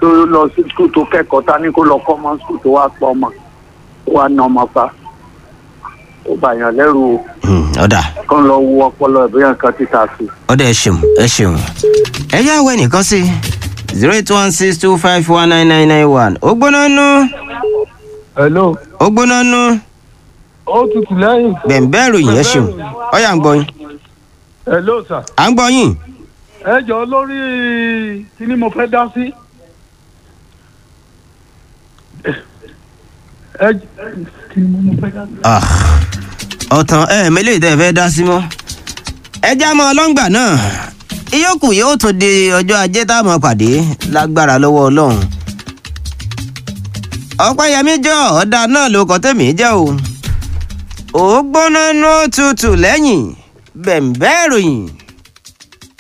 tó lọ sí skul tó kẹ́kọ̀ọ́ ta ní kó lọ kọ́ ọmọ skul tó wá pọ̀ ọmọ tó wá na ọmọ pa ó bá yàn lẹ́rù o Hmm, ọ̀dà kán lọ wo ọpọlọ ẹ̀ bóyá nǹkan ti ta sí i. ọ̀dà ẹ ṣeun ẹ ṣeun. ẹ yá wẹ nìkan sí zero eight one six two five one nine nine nine one ó gbóná nú hello ó gbóná nú ó tutù lẹ́yìn. bẹ̀ǹbẹ̀ ròyìn ẹ ṣeun ọ̀yà ń gbọ́ yín hello sir. à ń gbọ́ yín ẹ jọ lórí kí ni mo fẹ́ dá sí. ẹ kí ni mo fẹ́ dá sí. Ah, ọ̀tàn ẹ mẹ́lẹ̀ tẹ́ ẹ fẹ́ dá sí mọ́ ẹ já mọ́ ọlọ́ngbà náà ìyókù yóò tún di ọjọ́ ajé tá a mọ̀ pàdé lágbára lọ́wọ́ ọlọ́run ọ̀pẹ́yẹmí jọ ọ̀dà náà ló kọ́ tẹ̀mí jẹ́ o ó gbóná nú òtútù lẹ́yìn bẹ̀ǹbẹ́ ìròyìn